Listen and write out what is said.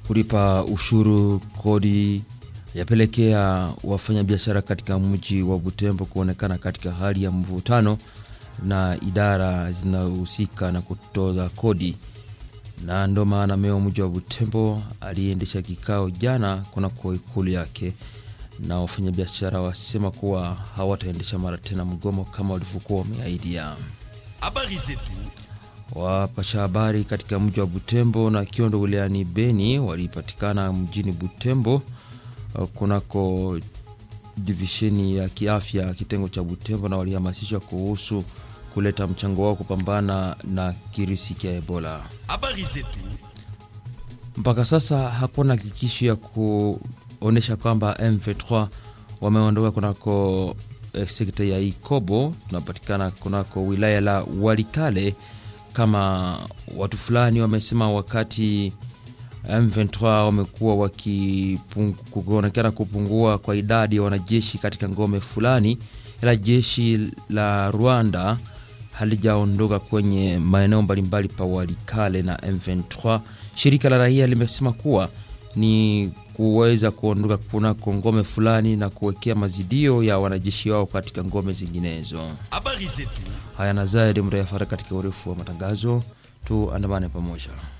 kulipa ushuru kodi yapelekea wafanyabiashara katika mji wa Butembo kuonekana katika hali ya mvutano na idara zinazohusika na kutoza kodi, na ndo maana meya wa mji wa Butembo aliendesha kikao jana kunako ikulu yake, na wafanyabiashara wasema kuwa hawataendesha mara tena mgomo kama walivyokuwa wameahidia. Habari zetu Wapasha habari katika mji wa Butembo na Kiondo wilayani Beni walipatikana mjini Butembo uh, kunako divisheni ya kiafya kitengo cha Butembo na walihamasishwa kuhusu kuleta mchango wao kupambana na kirusi cha Ebola. habari zetu Mpaka sasa hakuna hakikisho ya kuonyesha kwamba M23 wameondoka kunako eh, sekta ya Ikobo, tunapatikana kunako wilaya la Walikale kama watu fulani wamesema, wakati M23 wamekuwa wakionekana kupungua kwa idadi ya wanajeshi katika ngome fulani, ila jeshi la Rwanda halijaondoka kwenye maeneo mbalimbali pa Walikale na M23. Shirika la raia limesema kuwa ni kuweza kuondoka kunako ngome fulani na kuwekea mazidio ya wanajeshi wao katika ngome zinginezo. habari zetu Haya na zaidi mtayafata katika urefu wa matangazo, tuandamane pamoja.